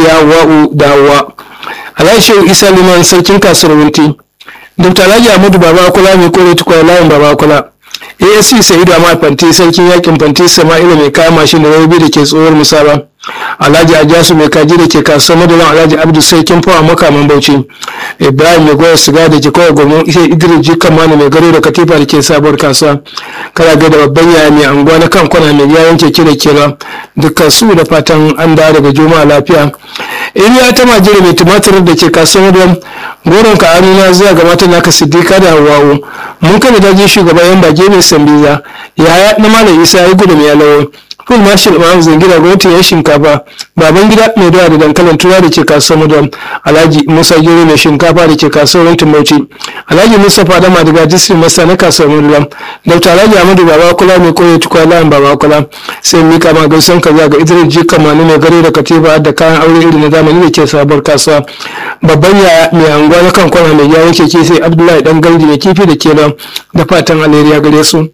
hajiya wa'u da hawa alhaji shehu isa liman sarkin kasuwar wunti dr alhaji ahmadu baba kula mai kore tukwa layin baba kula asc sa'idu amma fanti sarkin yakin fanti sama'ila mai kayan mashin da rabi da ke tsohuwar musaba alhaji ajasu mai kaji da ke kasuwar madalan alhaji abdu sarkin fawa makaman bauchi ibrahim mai goya siga da ke kawai gwamnan isa idris jikan mani mai garo da katifa da ke sabuwar kasuwa kana ga da babban yaya mai anguwa na kan kwana mai yayan keke da kera dukkan su da fatan an dawo daga juma'a lafiya iliya ta majira mai tumatir da ke kasuwar madalan goron ka amina zuwa ga matan naka siddiqa da hawawo mun kada daji shugaban yan bage mai sambiza yaya na malam isa ya gudu mai alawo kun marshal imam zangira gwamnati ya shinkafa baban gida mai dawa da dankalin tura da ke kasuwar madam alhaji musa gero mai shinkafa da ke kasuwar rantin bauchi alhaji mustapha da madiga district masa na kasuwar madam dr alhaji amadu baba kula mai koyo tukwa layin baba kula sai mika ma gaisan kaza ga idris ji kamani mai gare da katifa da kayan aure irin na zamani da ke sabuwar kasuwa babban yaya mai anguwa na kan kwana mai gyara keke sai abdullahi dan gardi mai kifi da ke da fatan alheri gare su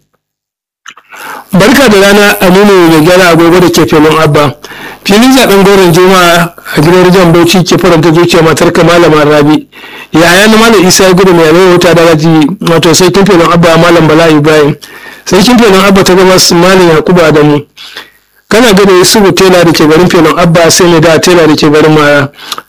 barka da rana aminu mai gyara agogo da ke filin abba filin zaben goron juma'a a gidan rijiyar bauchi ke faranta zuciya matar malama rabi yaya na malam isa gudu mai alai wuta da raji wato sarkin filin abba malam bala ibrahim sarkin filin abba ta gaba su malam yakubu adamu kana gada yusufu tela da ke garin filin abba sai mai da tela da ke garin mara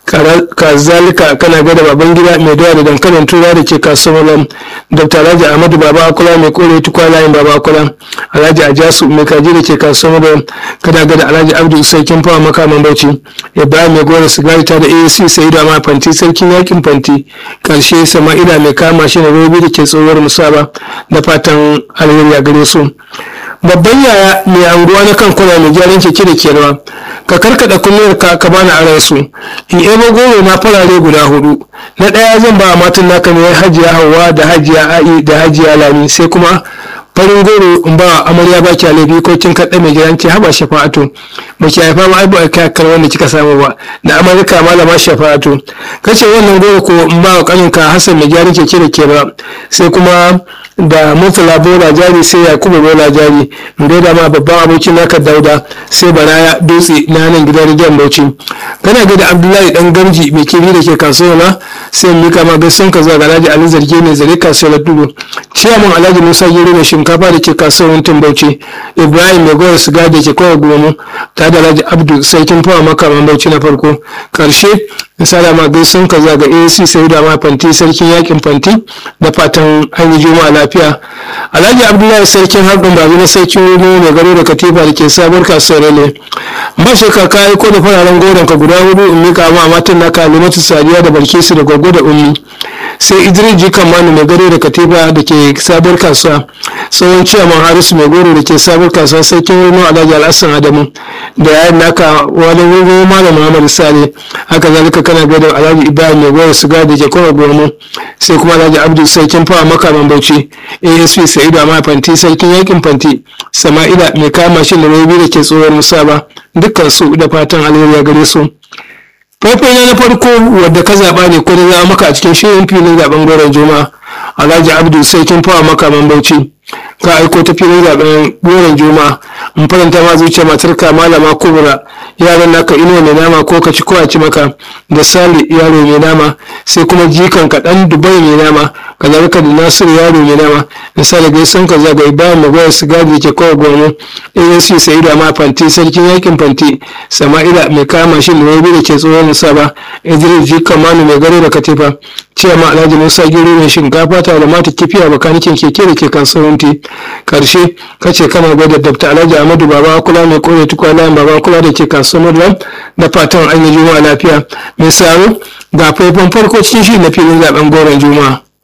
kazalika kana gada baban gida mai dawa da dankalin tura da ke kasuwar dr alhaji ahmadu baba akula mai kore tukwa layin baba akula alhaji ajasu mai kaji da ke kasuwar kana gada alhaji abdu sarkin fawa makaman bauchi ibrahim mai gora sigari ta da asc sai da ma fanti sarkin yakin fanti karshe sama'ila mai kama shi na robi da ke tsohuwar musaba da fatan alheri a gare su babban yaya mai anguwa na kan kwana mai gyaran keke da kenan ka karkada kullum ka ka bani aran su in ebo goro na farare guda hudu na daya zan ba matan naka ne hajiya hawa da hajiya ai da hajiya lami sai kuma farin goro in ba amarya ba ki alabi ko kin kaɗa mai gidan ki haba shafa'atu ba ki haifa ma ai ba ka kar wanda kika samu ba da amurka malama shafa'atu kace wannan goro ko in ba kaninka hasan mai gyaran keke da ke ba sai kuma da murtala bola jari sai yakubu bola jari da da ma babban abokin naka dauda sai baraya dutse na nan gidan rijiyar bauchi kana ga da abdullahi dan gamji mai kiri da ke kasuwa na sai mika ma gaisun ka zuwa ga alhaji ali zarge ne zare kasuwar dubu ciyaman alhaji musa gero mai shinkafa da ke kasuwar tun bauchi ibrahim mai gowar siga da ke kawai gomu ta da alhaji abdu sarkin fawa makaman bauchi na farko karshe misali ma gaisun ka zuwa ga asc sai da ma fanti sarkin yakin fanti da fatan an yi juma'a lafiya alhaji abdullahi sarkin harɗin babu na sarkin wuri mai garo da katifa da ke sabuwar kasuwar ne ba shakka ka yi ko da fararen goron ka guda hudu in mika ma matan na kalimatu sadiya da barkisu da gwaggo da ummi sai idris jikan manu mai garo da katifa da ke sabuwar kasuwa tsohon ciyaman harisu mai goro da ke sabuwar kasuwa sarkin wuri alhaji alhassan adamu da yayin naka wani wuri malam muhammad sale haka zalika kana gadon alhaji ibrahim mai goro siga da ke kowa goma sai kuma alhaji abdul sarkin fawa makaman bauchi asp sa'idu amma fanti sarkin yakin fanti sama'ila mai kama shi da rabi da ke tsohon musaba dukkan su da fatan alheri gare su faifai na farko wadda ka zaɓa ne ko da za maka a cikin shirin filin zaben goron juma'a alhaji abdul sarkin fawa makaman bauchi ka aiko ta filin zaben goron juma'a in faranta ma zuciya matar ka malama kubura yaran naka inuwa mai nama ko ka ci ko a ci maka da sali yaro mai nama sai kuma jikan ka dan dubai mai nama kazalika da nasiru yaro mai nama misali gaisan ka zaga ibrahim magoyar sigari ke kawai gono asc sa'idu amma fanti sarkin yakin fanti sama'ila mai kama shi da da ke tsohon saba idris jikan manu mai garo da katifa ciyama alhaji musa gero mai shinkafa tare da mata kifiya bakanikin keke da ke kasuwanci karshe kace kana gwada dabta alhaji ahmadu baba kula mai kore tukwana baba kula da ke kasuwar da fatan an yi juma'a lafiya mai saro ga faifan farko cikin shi na filin zaben goron juma'a